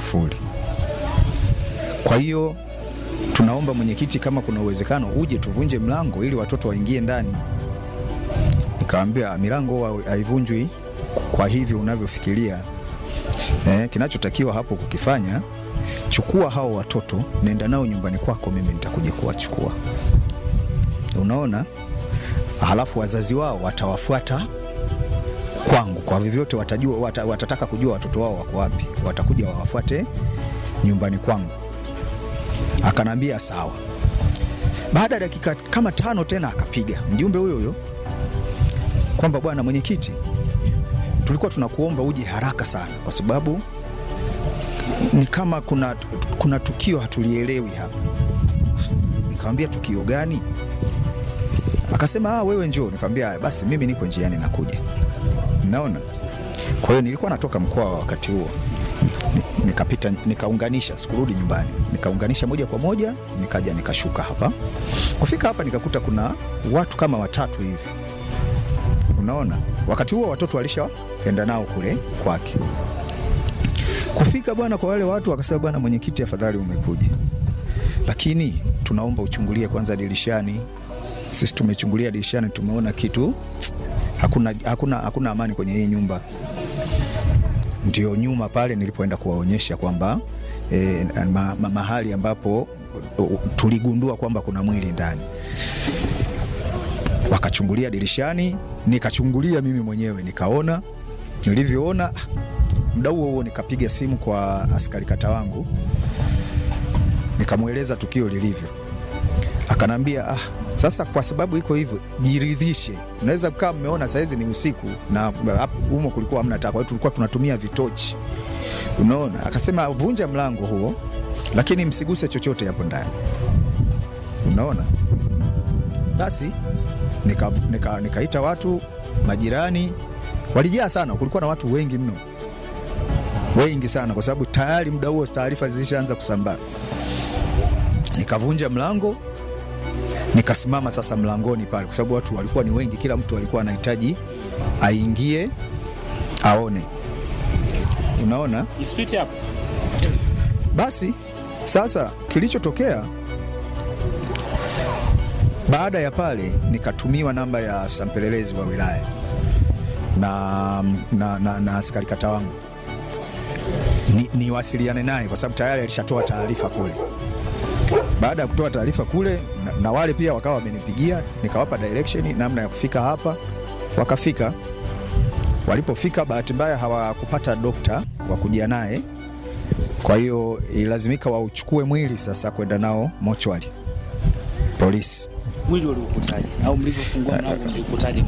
kufuli. Kwa hiyo tunaomba mwenyekiti, kama kuna uwezekano uje tuvunje mlango ili watoto waingie ndani. Nikamwambia milango haivunjwi kwa hivyo unavyofikiria. Eh, kinachotakiwa hapo kukifanya, chukua hao watoto, nenda nao nyumbani kwako, mimi nitakuja kuwachukua. Unaona, halafu wazazi wao watawafuata kwangu, kwa vyovyote watajua, wata, watataka kujua watoto wao wako wapi, watakuja wawafuate nyumbani kwangu. Akanambia sawa. Baada ya dakika kama tano tena akapiga mjumbe huyo huyo kwamba bwana mwenyekiti, tulikuwa tunakuomba uje haraka sana, kwa sababu ni kama kuna, kuna tukio hatulielewi hapa. Nikamwambia tukio gani? Akasema ah, wewe njoo. Nikamwambia basi mimi niko njiani nakuja. Naona, kwa hiyo nilikuwa natoka mkoa wa wakati huo nikapita nikaunganisha, sikurudi nyumbani, nikaunganisha moja kwa moja, nikaja nikashuka hapa. Kufika hapa nikakuta kuna watu kama watatu hivi, unaona. Wakati huo watoto walishaenda nao kule kwake. Kufika bwana, kwa wale watu wakasema, bwana mwenyekiti, afadhali umekuja, lakini tunaomba uchungulie kwanza dirishani. Sisi tumechungulia dirishani, tumeona kitu, hakuna, hakuna, hakuna amani kwenye hii nyumba ndio nyuma pale nilipoenda kuwaonyesha kwamba eh, ma, ma, mahali ambapo tuligundua kwamba kuna mwili ndani. Wakachungulia dirishani, nikachungulia mimi mwenyewe nikaona. Nilivyoona muda huo huo nikapiga simu kwa askari kata wangu, nikamweleza tukio lilivyo. Akanambia ah, sasa kwa sababu iko hivyo, jiridhishe. Unaweza kukaa mmeona sahizi ni usiku na humo kulikuwa hamna taa, kwa hiyo tulikuwa tunatumia vitochi, unaona. Akasema vunja mlango huo, lakini msiguse chochote hapo ndani, unaona. Basi nikaita nika, nika watu majirani, walijaa sana, kulikuwa na watu wengi mno, wengi sana, kwa sababu tayari muda huo taarifa zilishaanza kusambaa. Nikavunja mlango nikasimama sasa mlangoni pale, kwa sababu watu walikuwa ni wengi, kila mtu alikuwa anahitaji aingie aone, unaona. Basi sasa kilichotokea baada ya pale, nikatumiwa namba ya afisa mpelelezi wa wilaya na, na, na, na askari kata wangu niwasiliane ni naye, kwa sababu tayari alishatoa taarifa kule baada ya kutoa taarifa kule na, na wale pia wakawa wamenipigia, nikawapa direction namna ya kufika hapa. Wakafika, walipofika bahati mbaya hawakupata dokta wa kuja naye, kwa hiyo ilazimika wauchukue mwili sasa kwenda nao mochwari polisi. Mwili uliukutaje au mlivyofungua mlango mliukutaje?